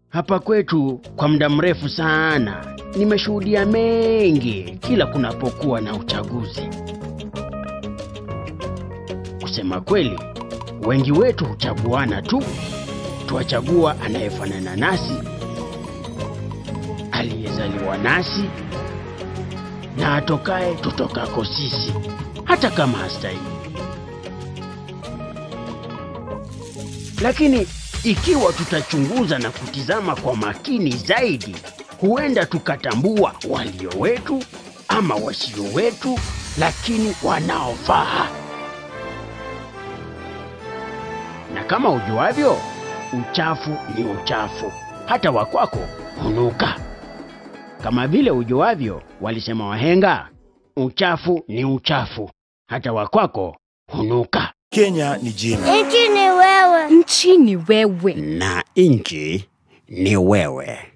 Hapa kwetu kwa muda mrefu sana nimeshuhudia mengi kila kunapokuwa na uchaguzi. Kusema kweli, wengi wetu huchaguana tu, tuwachagua anayefanana nasi, aliyezaliwa nasi na atokaye tutokako sisi, hata kama hastahili. Lakini ikiwa tutachunguza na kutizama kwa makini zaidi, huenda tukatambua walio wetu ama wasio wetu, lakini wanaofaa. Na kama ujuavyo, uchafu ni uchafu, hata wakwako hunuka. Kama vile ujuavyo, walisema wahenga, uchafu ni uchafu, hata wakwako hunuka. Kenya ni jina. Nchi ni wewe. Nchini wewe. Na nchi ni wewe.